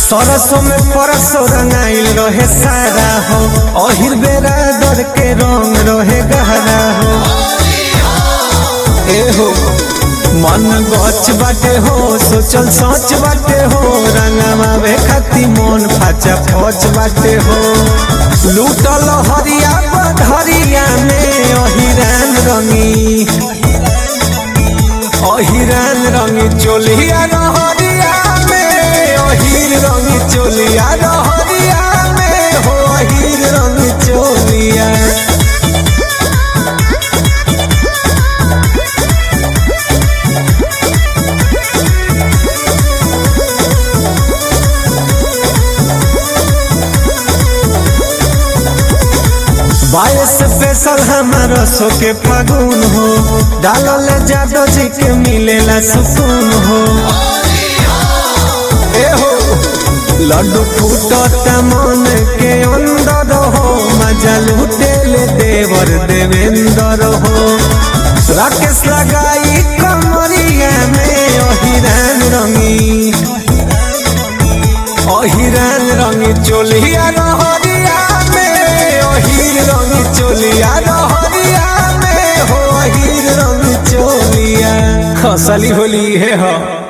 सरसों में परसों रंगाइल रहे सारा हो अहिर बेरा दर के रंग रहे गहरा हो ए हो मन गच बाटे हो सोचल सोच बाटे हो रंगवा खाती मन फाचा फच बाटे हो लूटल हरिया बधरिया में अहिरान रंगी अहिरान रंगी चोलिया रहरिया में अहिर रंगी चोलिया रहरिया में हो अहिर रंगी चोलिया बाईस स्पेशल हमारा सो के फागुन हो डालल जादो जी के मिलेला सुकून हो ए हो लड्डू फूटत मन के अंदर हो मजा लूटे ले देवर देवेंद्र हो राकेश लगाई कमरिया में अहिरान रंगी अहिरान रंगी चोलिया रहरिया में अहिर रंगी चोलिया रहरिया में हो अहिर रंगी चोलिया खसली होली है हो